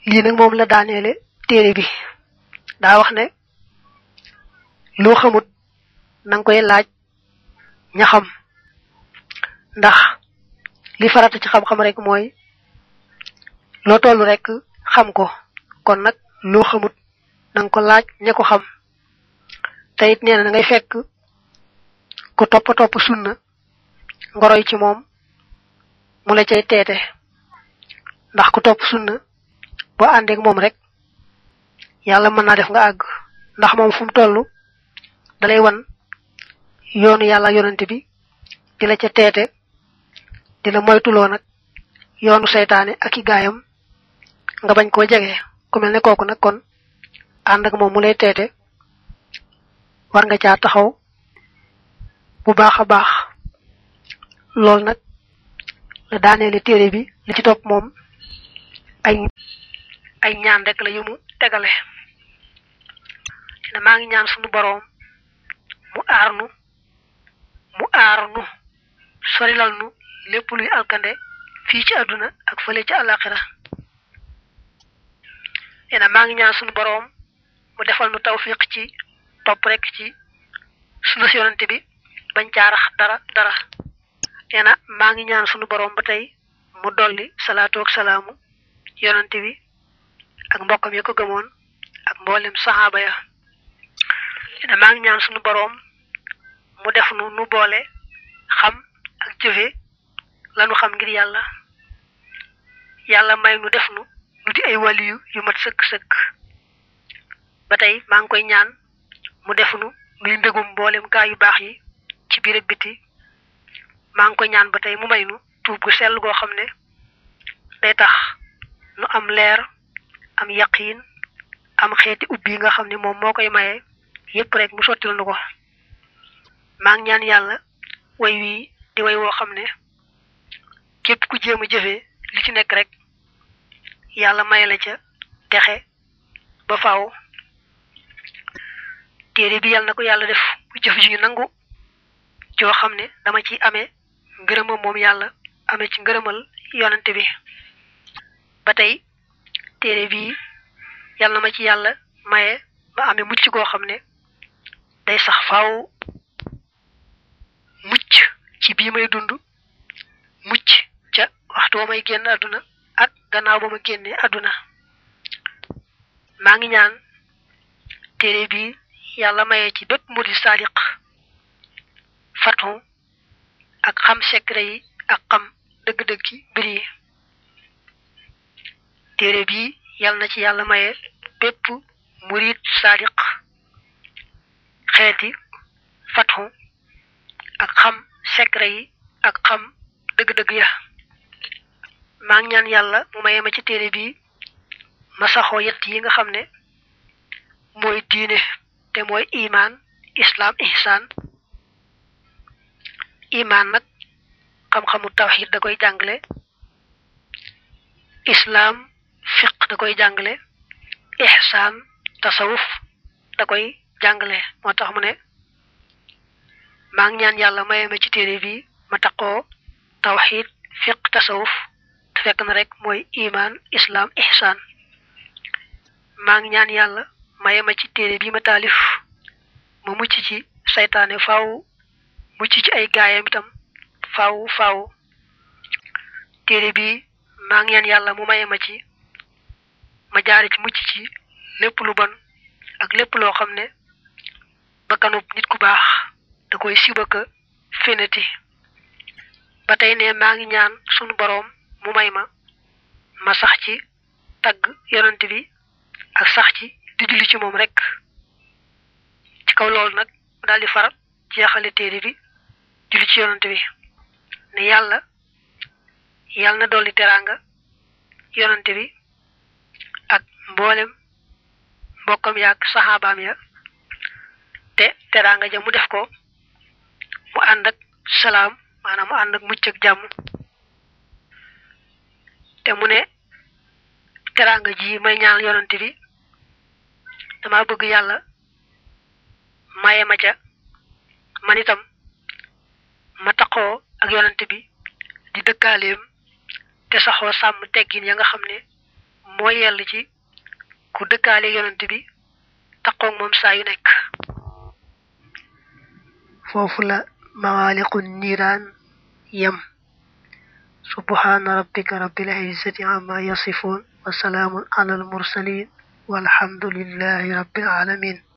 lii nag moom la daaneele téere bi daa wax ne loo xamut na nga koy laaj ña xam ndax li farata ci xam-xam rek mooy loo toll rek xam ko kon nag loo xamut na nga ko laaj ña ko xam te it nee na da ngay fekk ku topp topp sunna ngoroy ci moom mu la cay teete ndax ku topp sunna boo àndeek moom rek yàlla mën naa def nga àgg ndax moom fu mu toll dalay wan yoonu yàlla yonante bi di la ca teete di la moytuloo nag yoonu seytaane ak i gaayam nga bañ koo jege ku mel ne kooku nag kon ànd ak moom mu lay teete war nga caa taxaw bu baax a baax loolu nag la daaneeli téere bi li ci topp moom ay ay ñaan rek la yu mu tegale ne maa ngi ñaan sunu boroom mu aar nu mu aar nu sorilal nu lépp luy alkande fii ci àdduna ak fële ci àllaaxira nee na maa ngi ñaan sunu boroom mu defal nu tawfiq ci topp rek ci sunu si yonante bi bañ caarax dara dara nee na maa ngi ñaan sunu boroom ba tey mu dolli salaatu ak salaamu yonante bi ak mbokkam ya ko gëmoon ak mboolem saxaaba ya nee na maa ngi ñaan sunu boroom mu def nu nu boole xam ak jëfe lanu xam ngir yàlla yàlla may nu def nu nu di ay waliyu yu mat sëkk-sëkk ba tey maa ngi koy ñaan mu def nu nuy mbégum mboolem gaa yu baax yi ci biir ak biti maa ngi koy ñaan ba tey mu may nu tuub gu sell goo xam ne day tax nu am leer am yaqiin am xeeti ubbi yi nga xam ne moom moo koy maye yépp rek mu sottil nu ko maa ngi ñaan yàlla way wii di way woo xam ne képp ku jéem a jëfee li ci nekk rek yàlla may la ca texe ba faaw téere bi yàlla na ko yàlla def bu jëf ju ñu nangu joo xam ne dama ci amee ngërëmam moom yàlla amee ci ngërëmal yonante bi ba tey téere bi yàlla na ma ci yàlla maye ma amee mucc goo xam ne day sax faaw mucc ci bii may dund mucc ca waxtu ba may génn àdduna ak gannaaw ba ma génnee àdduna maa ngi ñaan téere bi yàlla maye ci bépp murid sadiq fatu ak xam secret yi ak xam dëgg-dëgg yi mbir yi téere bi yàlla na ci yàlla maye bépp murid sadiq xeeti fatu ak xam secret yi ak xam dëgg-dëgg ya maa ngi ñaan yàlla mu maye ma ci téere bi ma saxoo yett yi nga xam ne mooy diine te mooy imaan islaam ihsaan imaan nag xam-xamu tawxid da koy jàngale islaam fiq da koy jàngale ihsaan tasawuf da koy jàngale moo tax mu ne maa ngi ñaan yàlla maye ma ci téere bi ma taqoo tawxid fiq tasawuf te fekk na rek mooy imaan islaam ihsaan maa ngi ñaan yàlla maye ma ci téere bi ma taalif ma mucc ci saytaane faaw mucc ci ay gaayam itam faaw faaw téere bi maa ngi ñaan yàlla mu maye ma ci ma jaari ci mucc ci lépp lu bon ak lépp loo xam ne bakkanub nit ku baax da koy sibaka fénati ba tey ne maa ngi ñaan sunu boroom mu may ma ma sax ci tagg yonent bi ak sax ci di julli ci moom rek ci kaw loolu nag mu daal di far jeexale téere bi julli ci yonent bi ne yàlla yàlla na dolli teraanga yonent bi ak mboolem mbokkam ya ak saxaabaam ya te teraanga ja mu def ko mu ànd ak salaam maanaam mu ànd ak mucc ak jàmm te mu ne teraanga ji may ñaan yonent bi dama bëgg yàlla maye ma ca man itam ma taqoo ak yonent bi di dëkkaaleem te saxoo sàmm teggin ya nga xam ne moo yell ci ku dëkkaale yonent bi taqoog moom saa yu nekk foofu la mawaaliqu niiraan yem subhaana rabbika rabbil izzati amma yasifuun wa salaamun alal mursaliin walhamdulillahi rabbil alamin